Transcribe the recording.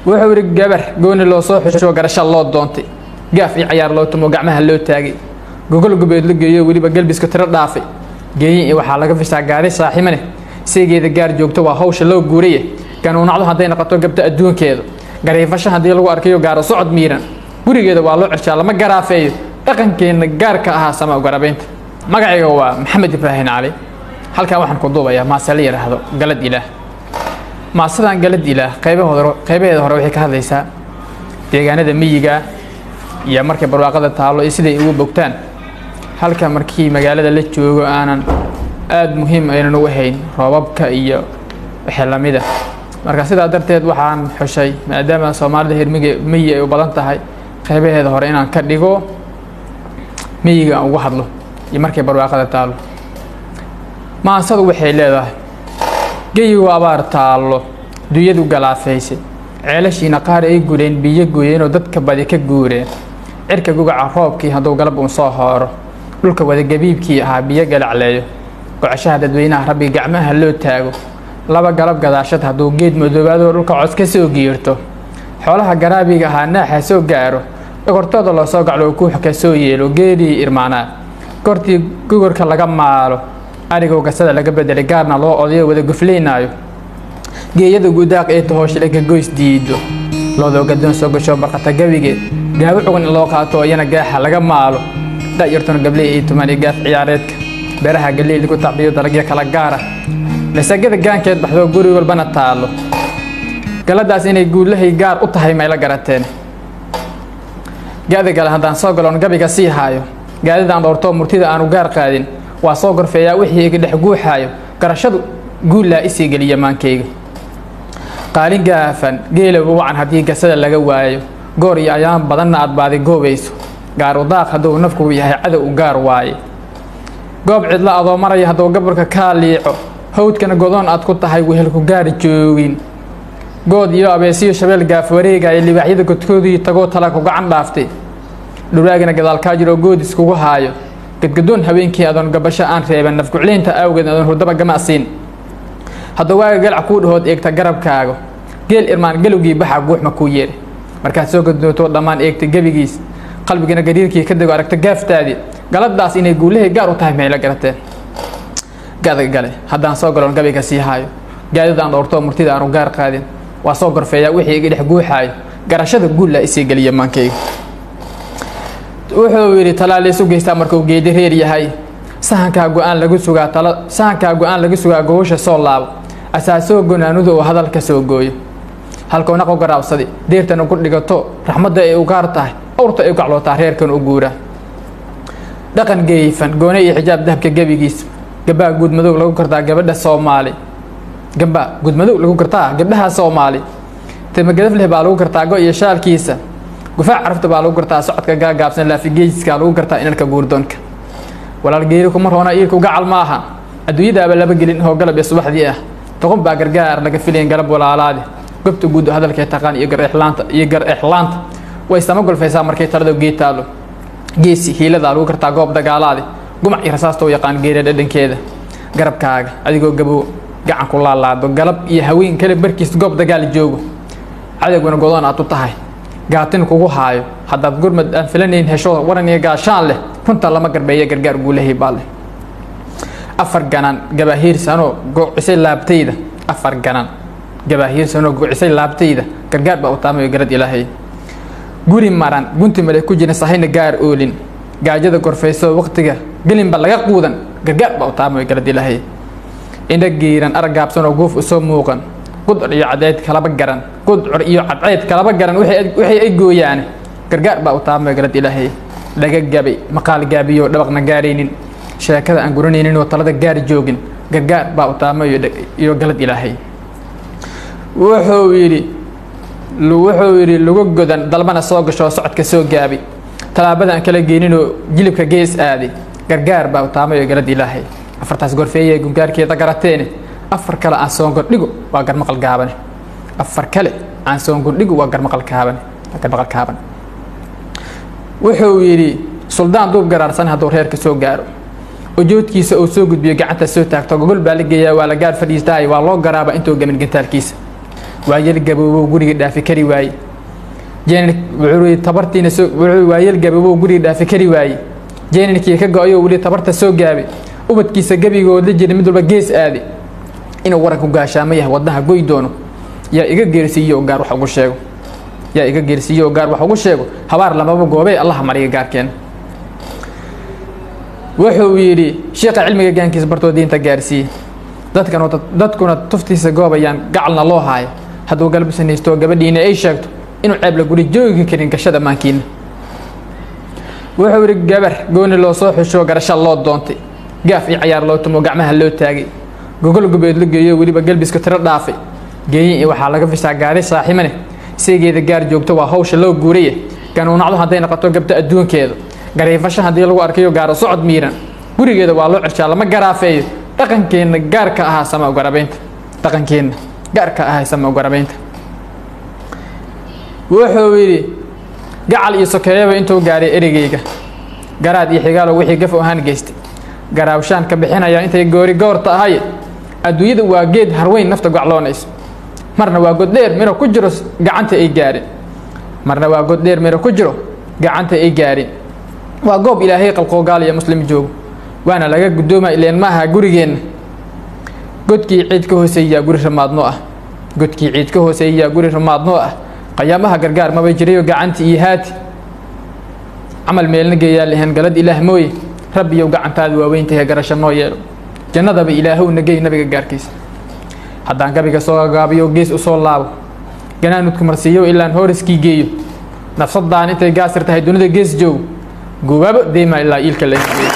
wuxuu yidhi gabar gooni loo soo xusho garasha loo doontay gaaf iyo cayaar loo tumo gacmaha loo taagay gogol gubeed la geeyo weliba galbiska tiro dhaafay geeyin iyo waxaa laga fishaa gaari saaxiimane seegeeda gaar joogto waa hawsha loo guuraye ganuunacdu hadday noqoto gabta adduunkeeda gariifasho haddii lagu arkayo gaaro socod miiran gurigeeda waa loo cirshaa lama garaafeeyo dhaqankeenna gaarka ahaa sama garabaynta magacayga waa maxamed ibraahin cali halkan waxaan ku duubayaa maase la yidhaahdo galad ilaah maasadan galad ilaah qaybahooda qaybaheeda hore waxay ka hadlaysaa deegaanada miyiga iyo markay barwaaqada taallo iyo siday ugu bogtaan halka markii magaalada la joogo aanan aada muhiim aynan u ahayn roobabka iyo wixii lamida marka sidaa darteed waxaan xushay maadaama soomaalida hermige miyi ay u badan tahay qaybaheeda hore inaan ka dhigo miyiga aan ugu hadlo iyo markay barwaaqada taallo maansadu waxay leedahay geyigu abaar taallo dunyadu galaafayse ceelashiina qaar ay guleen biyo gooyeenoo dadka badi ka guureen cirka gugaca roobkii hadduu galab uun soo hooro dhulka wadagebiibkii ahaa biyo galacleeyo gocashaha dadweynaha rabbi gacmaha loo taago laba galab gadaashad hadduu geed madoobaadoo dhulka cod ka soo giirto xoolaha garaabiga ahaa naaxa soo gaaro dhogortooda loo soo gaclo kuux ka soo yeelo geedii irmaanaa gortii gugurka laga maalo arigoo gasada laga bedelay gaarna loo odayo wada guflaynaayo geeyada gudaaq ee tahooshile ka goys diido loodoo gadoon soo gasho barqata gabigeed gaawo cugan in loo qaato oo iyana gaaxa laga maalo da'yartuna gabley ay tumaan iyo gaaf ciyaareedka beeraha galey lagu tacbiyo dalagyo kala gaara masagada gaankeed baxdoo guri walbana taallo galadaas inay guulahay gaar u tahay mayla garateen gaada gale haddaan soo galoon gabiga sii haayo gaadidaan dhowrtoo murtida aanu gaar qaadin waa soo gorfeeyaa wixii iga dhex guuxaayo garashadu guullaa isii geliya maankayga qaalin gaafan geelowga wacan haddii gasada laga waayo goor iyo ayaan badanna aad baadi goobayso gaar udaaq hadduu nafku yahay cadow u gaar waaye goob cidla adoo maraya hadduu gabarka kaa liico hawdkana godoon aad ku tahay wehelku gaari joogin good iyo abeesiyo shabeel gaaf wareegaya libaaxyada godkoodii tagoo tala ku gacan dhaaftay dhuraagana gadaalkaa jiroo goodis kugu haayo gadgadoon habeenkii adoon gabasho aan reeban nafgucleynta awgeed adoon hurdaba gamacsiin hadduu waaga galac kuu dhahood eegta garabkaaga geel irmaan galowgii baxa guuxma kuu yeedha markaad soo gaddootoo dhammaan eegta gebigiis qalbigana gariirkii ka dego aragta gaaftaadii galadaas inay guulahay gaar u tahay mayla garateen gada gale haddaan soo galoon gabiga sii haayo gaadidaan dhowrtoo murtida aanu gaar qaadin waa soo gorfeeyaa wixii iga dhex guuxaayo garashada guullaa isii geliya maankayga wuxuu yidhi talaalaysu geystaa markuu geedi reer yahay sahankaa go-aan lagu sugaa tala sahankaa go-aan lagu sugaa gogosha soo laabo asaasoo gonaanuda oo hadalka soo gooyo halkuu naqo garaabsadi deertana ku dhigato raxmadda ay u gaar tahay awrta ay u gaclootaa reerkan u guura dhaqan geeyfan goone iyo xijaab dahabka gebigiis gabaa guudmadow lagu kartaa gabadha soomaali gabaa guudmadow lagu kartaa gabdhaha soomaali tamagadaf leh baa lagu kartaa go iyo shaalkiisa gufaac carafta baa lagu gartaa socodka gaagaabsan laafigeyska lagu gartaa inanka guurdoonka walaal geeri kuma roona iirku gacal ma aha adduunyadaaba laba gelin oo galab iyo subaxdii ah toqon baa gargaar laga filayn galab walaalaade gobta guud hadalkay taqaan iyo garexlaanta iyo gar exlaanta way sama golfaysaa markay talada geed taalo geesi hiiladaa lagu kartaa goob dagaalaade gumac iyo rasaasta u yaqaan geera dhadhankeeda garabkaaga adigoo gabow gacan ku laalaado galab iyo haween kale barkiis goob dagaal joogo cadowguna godoon aad u tahay gaatin kugu haayo haddaad gurmad aan filanayn hesho waran iyo gaashaan leh runta lama garbeeya gargaar guulahay baa leh afar ganan gabaahiirsanoo goocisay laabtayda afar ganan gabaahiirsanoo goocisay laabtayda gargaar baa u taamayo garad ilaahay guri maran gunti male ku jirin sahayna gaar oolin gaajada gorfayso waqtiga gelinba laga quudan gargaar baa u taamayo garad ilaahay indha giiran aragaabsanoo guuf usoo muuqan gudcur iyo cadceyd kalaba garan gudcur iyo cadceyd kalaba garan waxay ay gooyaane gargaar baa u taamayo garad ilaahay dhaga gabay maqaal gaabiyo dhabaqna gaaraynin sheekada aan guranaynin oo talada gaari joogin gargaar baa u taamayo iyo galad ilaahay wuxuu yidhi wuxuu yidhi lugu godan dalbana soo gasho socodka soo gaabi tallaabada aan kala geeninoo jilibka gees aaday gargaar baa u taamayo galad ilaahay afartaas gorfeeye gungaarkeeda garateene afar kale aan soongordhigo waa garmaqal gaabane afar kale aan soongordhigo waa garmaqal kaabane garmaqal kaaban wuxuu yidhi suldaan duub garaarsan hadduu reerka soo gaaro ujoodkiisa uu soo gudbiyo gacanta soo taagto gogol baa la geeyaa waa la gaar fadhiistaayo waa loo garaaba intuu gamin gantaalkiisa waayeel gaboobow guriga dhaafi kari waaye jeenin wuxuu tabartiina soo wuxuu waayeel gaboobow guriga dhaafi kari waaye jeeninkiii ka go-ayoo weli tabarta soo gaabay ubadkiisa gebigood la jira mid walba gees aade inuu waranku gaashaamo yahay wadnaha goy doono yaa iga geersiiyo oo gaar wax ugu sheego yaa iga geersiiyo oo gaar wax ugu sheego habaar lamaba goobee allaha mariga gaarkeena wuxuu yidhi sheekha cilmiga gaankiisa bartoo diinta gaarsiiye dadkan dadkuna tuftiisa goobayaan gacalna loo haayo hadduu galbisanaysto gabadhiina ay sheegto inuu ceeb la guri joogi karin gashada maankiina wuxuu yidhi gabar gooni loo soo xusho garasha loo doontay gaaf iyo cayaar loo tumo gacmaha loo taagay gogol gubeed la geeyo weliba galbiska tiro dhaafay geeyin iyo waxaa laga fishaa gaari saaxiimane seegeeda gaar joogto waa hawsha loo guuraya ganuunacdu hadday noqoto gabta adduunkeeda gariifasho haddii lagu arkayo gaaro socod miiran gurigeeda waa loo cirshaa lama garaafeeyo dhaqankeenna gaarka ahaa sama ugarabaynta dhaqankeenna gaarka ahaa sama ugarabaynta wuxuu yidhi gacal iyo sokeeyaba intuu gaaray erigeyga garaad iyo xigaalo wixii gaf ahaan geystay garaawshaan ka bixinaya intay goori goorta ahaye adduunyada waa geed harweyn nafta gocloonayso marna waa goddheer miro ku jiro gacanta ay gaarin marna waa goddheer miro ku jiro gacanta ay gaarin waa goob ilaahay qalqoogaal iyo muslim joogo waana laga guddooma ileen ma aha gurigeenna godkii ciid ka hooseeyaa guri ramaadnoo ah godkii ciid ka hooseeyaa guri ramaadnoo ah qayaamaha gargaar maba jirayo gacanti iyo haati camal meelna geeyaa lehen galad ilaah mooye rabbiyow gacantaada waaweyntahe garasho noo yeelo jannadaba ilaahow nagey nabiga gaarkiisa haddaan gabiga soo gagaabiyo gees u soo laabo ganaanudku marsiiyo ilaan hooriskii geeyo nafsadaan intay gaasir tahay dunida gees joogo gubaabo deymaa ilaa iilka la